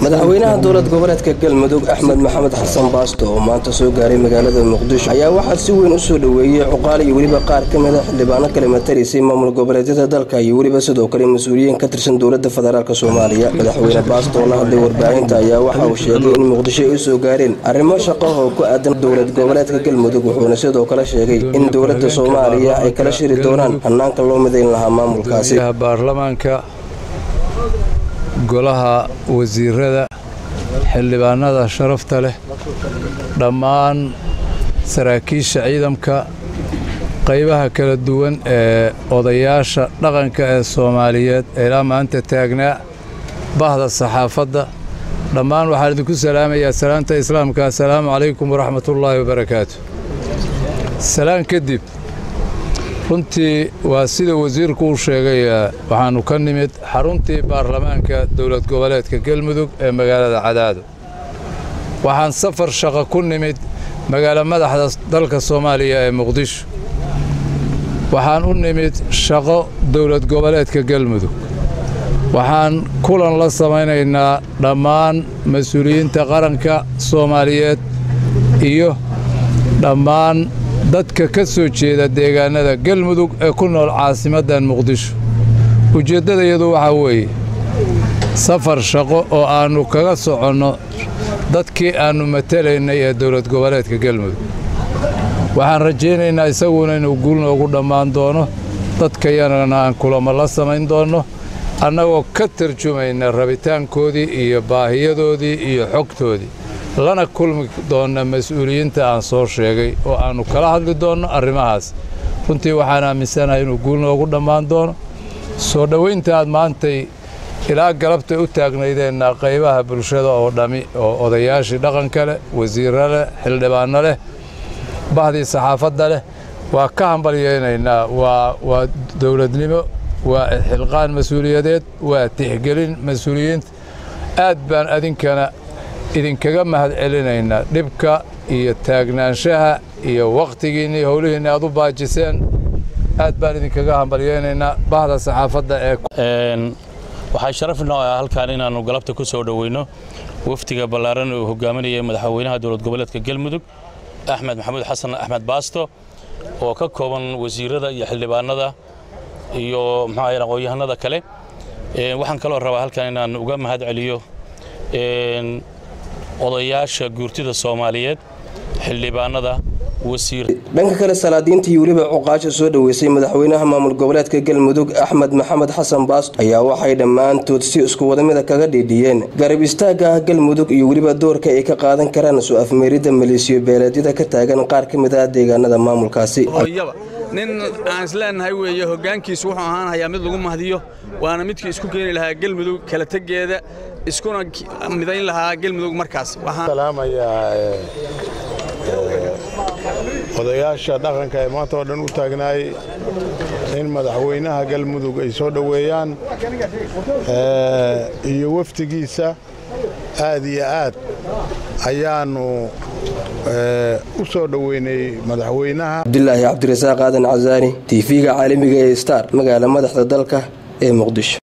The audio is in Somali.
madaxweynaha dowlad goboleedka galmudug axmed maxamed xasan baasto oo maanta soo gaaray magaalada muqdisho ayaa waxaa si weyn u soo dhoweeyey cuqaal iyo weliba qaar ka mid a xildhibaano kale matalaysay maamul goboleedyada dalka iyo weliba sidoo kale mas-uuliyiin ka tirsan dowlada federaalk soomaaliya madaxweyne baasto oo la hadlay warbaahinta ayaa waxa uu sheegay in muqdisho ay u soo gaareen arrimo shaqo oo ku aadan dowlad goboleedka galmudug wuxuuna sidoo kale sheegay in dowlada soomaaliya ay kala shiri doonaan hanaanka loo midayn lahaa maamulkaasi golaha wasiirada xildhibaanada sharafta leh dhammaan saraakiisha ciidamka qaybaha kala duwan ee odayaasha dhaqanka ee soomaaliyeed ee ilaa maanta taagnaa bahda saxaafadda dhammaan waxaan idinku salaamayaa salaanta islaamka assalaamu calaykum waraxmatullaahi wabarakaatu salaan kadib runtii waa sida wasiirku uu sheegay waxaannu ka nimid xaruntii baarlamaanka dowlad goboleedka galmudug ee magaalada cadaado waxaan safar shaqo ku nimid magaalo madaxda dalka soomaaliya ee muqdisho waxaan u nimid shaqo dowlad goboleedka galmudug waxaan kulan la samaynaynaa dhammaan mas-uuliyiinta qaranka soomaaliyeed iyo dhammaan dadka ka soo jeeda deegaannada galmudug ee ku nool caasimaddan muqdisho ujeeddadayadu waxaa weeye safar shaqo oo aannu kaga soconno dadkii aannu matalaynay ee dowlad goboleedka galmudug waxaan rajaynaynaa isaguna inuu guul noogu dhammaan doono dadkayagana aan kulamo la samayn doonno annagoo ka tarjumayna rabitaankoodii iyo baahiyadoodii iyo xogtoodii lana kulmi doonna mas-uuliyiinta aan soo sheegay oo aannu kala hadli doonno arrimahaas runtii waxaan aaminsanahay inuu guul noogu dhammaan doono soo dhowaynta aad maantay ilaa galabtay u taagnaydeenna qaybaha bulshada oo dhammi oo odayaashii dhaqanka leh wasiirro leh xildhibaanno leh bahdii saxaafadda leh waa ka hambalyaynaynaa waa dowladnimo waa xilqaan mas-uuliyadeed waa tixgelin mas-uuliyiinta aad baan adinkana idinkaga mahad celinaynaa dhibka iyo taagnaanshaha iyo wakhtigiinni howlihiinni aad u baajiseen aad baan idinkaga hambalyaynaynaa bahda saxaafadda ee waxaa sharaf inoo ah halkaan inaannu galabta ku soo dhoweyno wafdiga ballaaran uu hogaaminayay madaxweynaha dowlad goboleedka galmudug axmed maxamuud xasan axmed baasto oo ka kooban wasiirada iyo xildhibaanada iyo muxuu aqoon-yahanada kale waxaan kaloo rabaa halkaan inaan uga mahad celiyo odayaasha guurtida soomaaliyeed xildhibaanada dhanka kale salaadiinta iyo weliba cuqaasha soo dhoweysay madaxweynaha maamul goboleedka galmudug axmed maxamed xasan baasto ayaa waxay dhammaantood si isku wadamida kaga dhiidhiyeen garab istaagga ah galmudug iyo weliba doorka ay ka qaadan karaan soo afmeeridda maleesiyo beeleedyada ka taagan qaar ka mid ah deegaanada maamulkaasi nin aan isleenahay weeye hoggaankiisu wuxuu ahaan hayaa mid lagu mahdiyo waana midkii isku keeni lahaa gelmudug kala tegeeda iskuna midayn lahaa gelmudug markaas odayaasha dhaqanka ee maanta oo dhan u taagnaay in madaxweynaha galmudug ay soo dhoweeyaan iyo wafdigiisa aad iyo aad ayaannu u soo dhoweynay madaxweynaha cabdilaahi cabdirasaaq aadan casaani tv-ga caalamiga ee star magaala madaxda dalka ee muqdisho